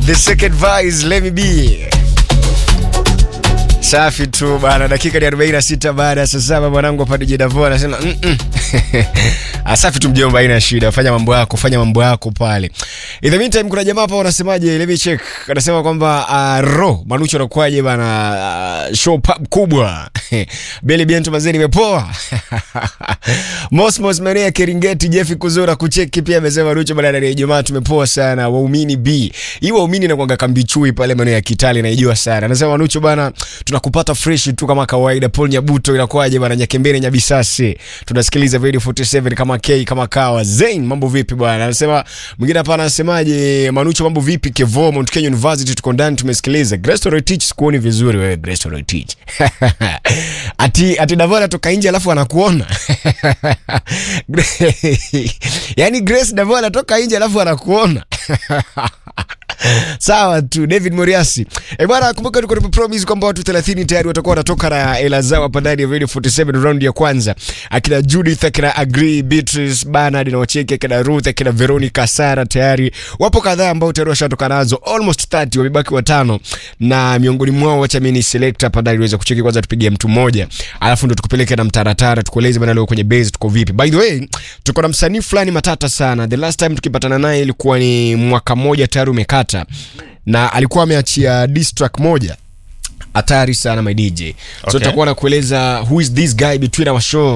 The second vice, let me be. Safi tu bana, dakika ni 46 baada ya saa saba. Mwanangu hapa DJ Davo anasema mm -mm. Safi tu mjomba, haina shida, fanya mambo yako, fanya mambo yako pale. In the meantime, kuna jamaa hapa wanasemaje, let me check, anasema kwamba uh, ro Manucho anakuaje bana, uh, show pub kubwa Beli Biento mazeni imepoa Mosmos Maria Keringeti Jeffy Kuzura kucheki pia amesema Manucho bana, ya Ijumaa tumepoa sana. Waumini B hii waumini na kwanga kambi pale maeneo ya Kitale naijua sana. Anasema Manucho bana, tunakupata fresh tu kama kawaida. Paul Nyabuto inakuaje bana, Nyakembere Nyabisasi, tunasikiliza Radio 47 kama K kama kawa. Zain, mambo vipi bwana? Anasema mwingine hapa anasemaje, Manucho mambo vipi? Kevo Mount Kenya University tuko ndani tumesikiliza. Grace Roy Teach sikuoni vizuri wewe Grace Roy Teach. ati ati Davora toka nje alafu anakuona. Yaani Grace Davora toka nje alafu anakuona. Sawa tu David Moriasi. Eh bwana, kumbuka tuko tumepromise kwamba watu 30 tayari watakuwa wanatoka na hela zao hapa ndani ya Radio 47 round ya kwanza. Akina Judith, akina Agree, Beatrice, Bernard na Wacheke, akina Ruth, akina Veronica, Sara tayari wapo kadhaa ambao tayari washatoka nazo almost 30, wamebaki watano na miongoni mwao wacha mimi ni select hapa ndani niweze kucheki kwanza, tupigie mtu mmoja alafu ndo tukupeleke na mtaratara tukueleze bana leo kwenye base tuko vipi. By the way, tuko na msanii fulani matata sana. The last time tukipatana naye ilikuwa ni mwaka mmoja tayari umekata na alikuwa ameachia diss track moja hatari sana my DJ. So Okay. tutakuwa na kueleza who is this guy between our show